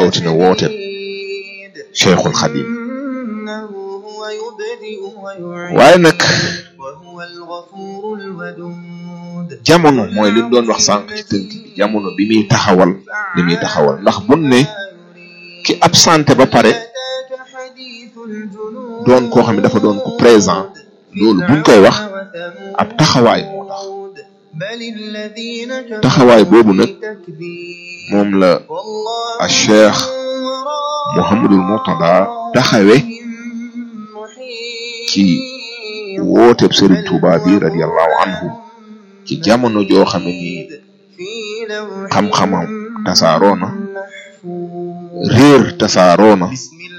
rawatina woote Cheikhul Xadim waaye nag jamono mooy li ñu doon wax sànq ci tënk bi jamono bi muy taxawal li muy taxawal ndax bun ne ki absenté ba pare doon koo xam ne dafa doon ko présent loolu buñ koy wax ab taxawaay moo tax taxawaay boobu nag moom la a cheikh Mouhamadul Murtada taxawe ci wooteeb Serigne Touba bi radiyallahu anhu ci jamono joo xam ne nii xam-xamam tasaaroo na réer tasaaroo na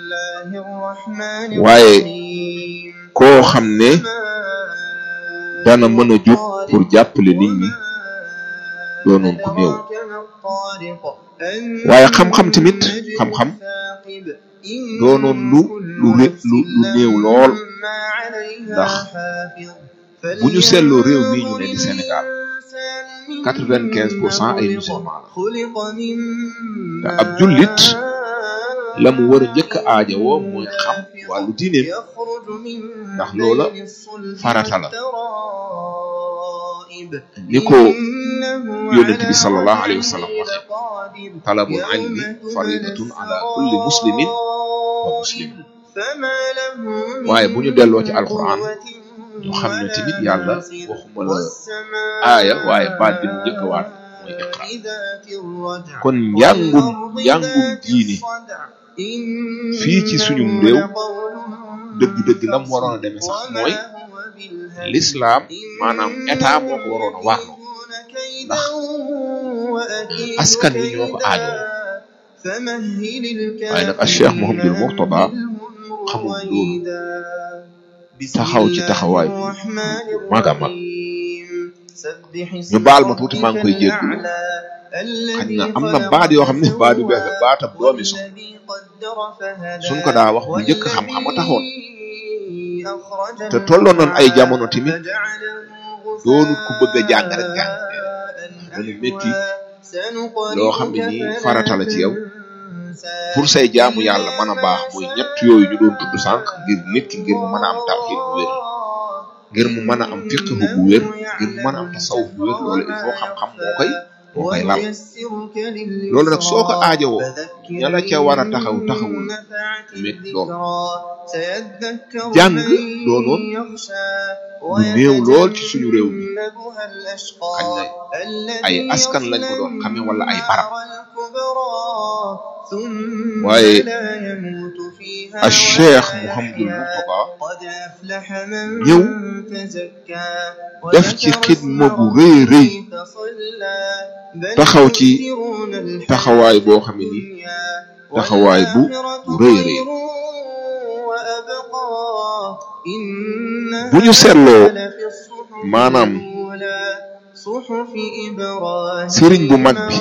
waaye koo xam ne dana mën a jóg pour jàppale nit ñi doonoon ku néew waaye xam-xam tamit xam-xam doonoon lu lu lu lu néew lool ndax bu ñu seetloo réew mii ñu ne di Sénégal quatre-vingt-quinze pour cent ay musulman la te ab jullit la mu war a njëkk a aajowoo mooy xam wàllu diineem ndax loola farata la ni ko yonent bi sallallahu alayhi wa sallam waxe talabul ilmi faridatun ala kulli muslimin wa muslimin waaye bu ñu delloo ci alquran ñu xam ne tamit yàlla waxuma la aaya waaye baat bi mu njëkk a waat mooy iqra kon njàngum njàngum diine fii ci suñum réew dëgg-dëgg lam waroon a demee sax mooy l'islam maanaam état moo ko waroon a warloo ndax askan wi ñoo ko aajoo waaye nag a cheikh Mouhamadul Mourtada xamul loolu taxaw ci taxawaay bu mag a mag ñu baal ma tuuti maa ngi koy jéggulu xañ na am na baat yoo xam ne baat yu bees la baatab doomi so suñ ko daa wax bu njëkk xam-xam a taxoon te tolloon nañ ay jamono tamit doonut ku bëgg a jàng rek jàng dana métti loo xam ne nii farata la ci yow pour say jaamu yàlla mën a baax muy ñett yooyu ñu doon tudd sànq ngir nit ki ngir mu mën a am tawhid bu wér ngir mu mën a am fiqh bu wér ngir mu mën a am tasawuf bu wér loolu il faut xam-xam moo koy moo koy lal loolu nag soo ko aajowoo ña la ca war a taxaw taxawul mit lool jàng doonoon lu néew lool ci suñu réew mi xañ na ay askan lañ ko doon xame wala ay barab waaye a cheikh Mouhamadul Mourtada ñëw def ci xidma bu rëy rëy taxaw ci taxawaay boo xam ne ni taxawaay bu bu rëy rëy bu ñu seetloo maanaam sëriñ bu mag bi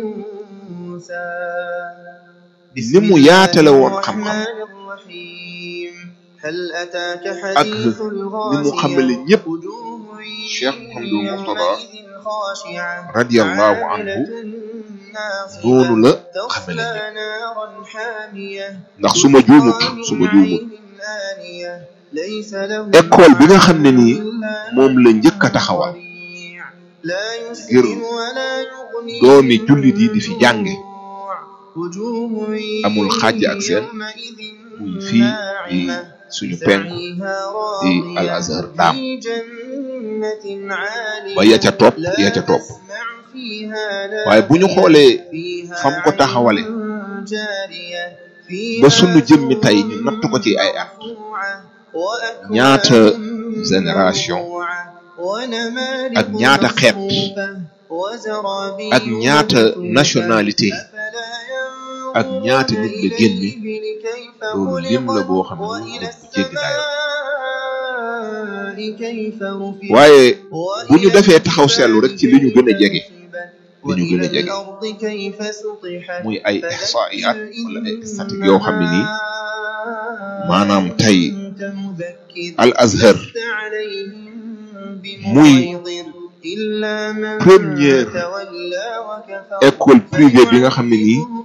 ni mu yaatale woon xam-xam ak ni mu xamale ñëpp cheikh Mouhamadul Mourtada radiyallahu anhu noonu la xamale ñëpp ndax su ma juumut su ma juumut école bi nga xam ne nii moom la njëkk a taxawal ngir doomi jullit yi di fi jànge amul xàjj ak seen muy fii di suñu penk di al azhar daam ba ya ca topp ya ca topp waaye bu ñu xoolee fam ko taxawale ba sunu jëmmi tey ñu natt ko ci ay at ñaata génération ak ñaata xeet ak ñaata nationalité ak ñaata nit la génne loolu lim la boo xam ne lim bu jéggi dayo waaye bu ñu defee taxaw seetlu rek ci li ñu gën a jege li ñu gën a jege muy ay ihsaiyat wala ay statistique yoo xam ne nii maanaam tey al azhar muy première école privée bi nga xam ne nii